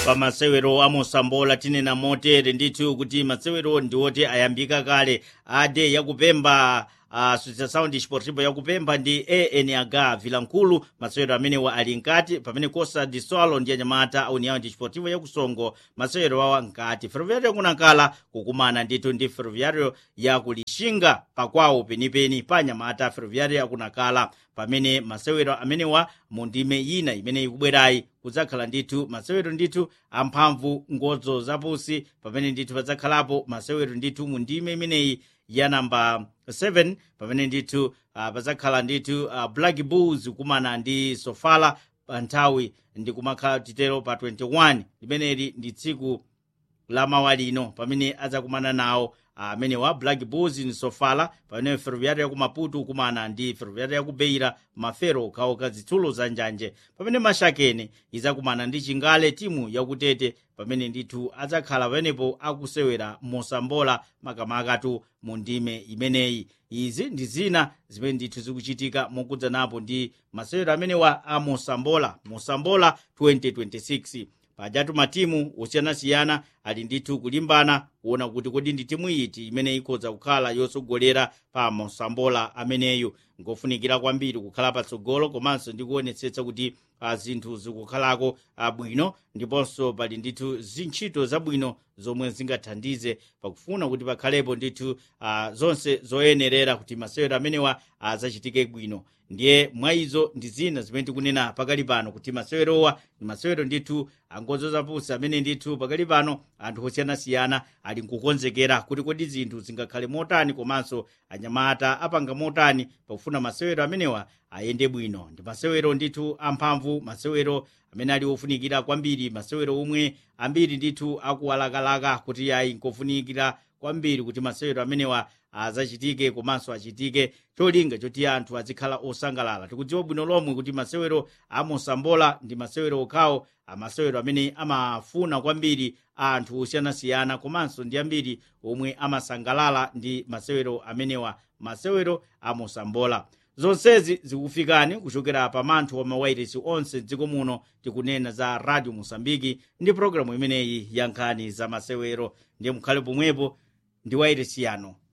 pa masewero a mosambola tinena motere ndithu kuti masewero ndiwoti ayambika kale ade yakupemba uh, sound sportivo yakupemba ndi anh vilankulu masewero amenewa ali nkati pamene costa de sol ndi anyamata a união desportivo yakusongo masewero awa nkati ferroviário yakunakala kukumana ndithu ndi ferroviário yakulixinga pakwawo penipeni pa anyamata a ferroviário yakunakala pamene masewero amenewa mu ndime ina imene ikubwerayi kudzakhala ndithu masewero ndithu amphamvu ngodzo zapusi pamene ndithu padzakhalapo masewero ndithu mu ndime imeneyi ya namba 7 pamene ndithu uh, padzakhala ndithu uh, black bulls kumana ndi sofala pa nthawi ndi kumakhala titero pa 21 limeneli ndi tsiku la mawa lino pamene adzakumana nawo amenewa uh, black bulls ni sofala pamene ferroviário yaku maputo kumana ndi ferroviário yaku beira mafero okhaokha zitsulo za njanje pamene mashakene idzakumana ndi chingale timu yakutete pamene ndithu adzakhala pamenepo akusewera mosambola makamakatu mu ndime imeneyi izi ndi zina zimene ndithu zikuchitika mokudzanapo ndi masewero amenewa a mosambola mosambola 2026 pajatu matimu osiyanasiyana ali ndithu kulimbana kuona kuti kodi ndi timu iti imene ikhoza kukhala yotsogolera pa mosambola ameneyo ngofunikira kwambiri kukhala patsogolo komanso ndi kuonetsetsa kuti uh, zinthu zikukhalako uh, bwino ndiponso pali ndithu zintchito zabwino zomwe zingathandize pakufuna kuti pakhalepo ndithu uh, zonse zoyenerera kuti masewero amenewa azachitike uh, bwino ndiye mwa izo ndi zina zimene tikunena pakali pano kuti masewerowa ndi masewero ndithu angodzo zapusi amene ndithu pakali pano anthu osiyanasiyana ali nkukonzekera kuti kodi zinthu zingakhale motani komanso anyamata apanga motani pakufuna masewero amenewa ayende bwino ndi masewero ndithu amphamvu masewero amene ali ofunikira kwambiri masewero omwe ambiri ndithu akuwalakalaka kuti ayi nkofunikira kwambiri kuti masewero amenewa azachitike komanso achitike cholinga choti anthu azikhala osangalala tikudziwa bwino lomwe kuti masewero a mosambola ndi masewero okhawo amasewero amene amafuna kwambiri anthu osiyanasiyana komanso ndi ambiri omwe amasangalala ndi masewero amenewa masewero a mosambola zonsezi zikufikani kuchokera pa manthu wa mawairesi onse mdziko muno tikunena za radio mosambiki ndi pologalamu imeneyi ya nkhani za masewero ndiye mukhale pomwepo ndi wairesi yano